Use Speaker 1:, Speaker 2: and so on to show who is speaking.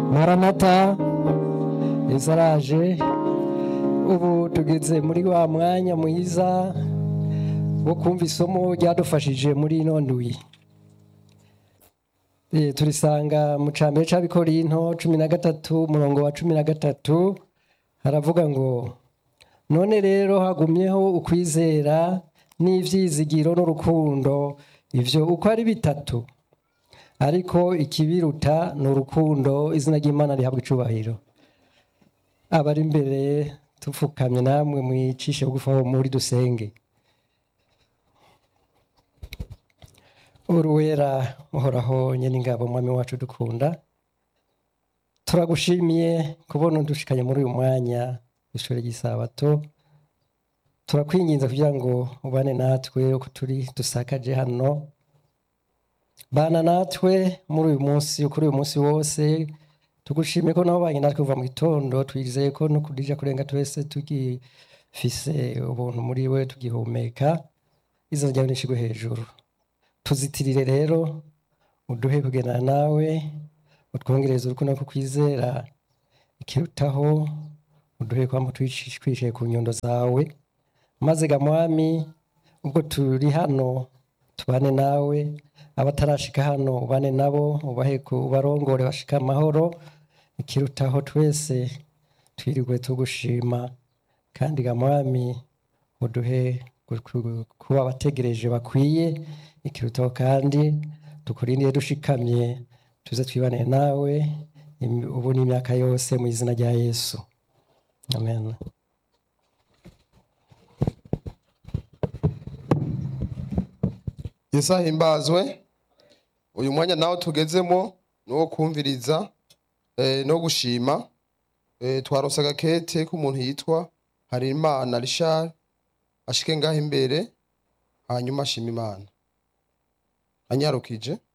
Speaker 1: maranata yesu araje ubu tugeze muri wa mwanya mwiza wo kumva isomo ryadufashije muri ino ndwi Eh, turisanga mu cambere c'abikorinto cumi na gatatu umurongo wa cumi na gatatu haravuga ngo none rero hagumyeho ukwizera n'ivyizigiro n'urukundo ivyo uko ari bitatu ariko ikibiruta ni urukundo izina ry'imana rihabwa icubahiro abari imbere tupfukamye namwe mwicishe bugufi aho muri dusenge uruwera uhoraho nyene ingabo mwami wacu dukunda turagushimiye kubona udushikanye muri uyu mwanya w'ishure ry'isabato turakwinginza kugira ngo ubane natwe uko turi dusakaje hano bana natwe muri uyu munsi kuri uyu munsi wose tugushimiye ko nabo banye natwe kuva mu gitondo twizeye ko no kudija kurenga twese tugifise ubuntu muri we tugihumeka izina ryawe nishigwe hejuru tuzitirire rero uduhe kugendana nawe utwongereze urukundo no kukwizera ikirutaho uduhe kwama twishiye ku nyundo zawe maze ga mwami ubwo turi hano tubane nawe abatarashika hano ubane nabo ubahe ku- ubarongore bashika amahoro ikirutaho twese twirirwe tugushima kandi ga mwami uduhe gu- gu- kuba abategereje bakwiye ikirutaho kandi tukurindire dushikamye tuze twibanire nawe im- ubu n'imyaka yose mu izina rya yesu amen
Speaker 2: yesu ahimbazwe uyu mwanya nawe tugezemo ni uwo kumviriza eh, no gushima Eh, twaronse agakete k'umuntu yitwa harimana rishari ashike ngaho imbere hanyuma ashima imana anyarukije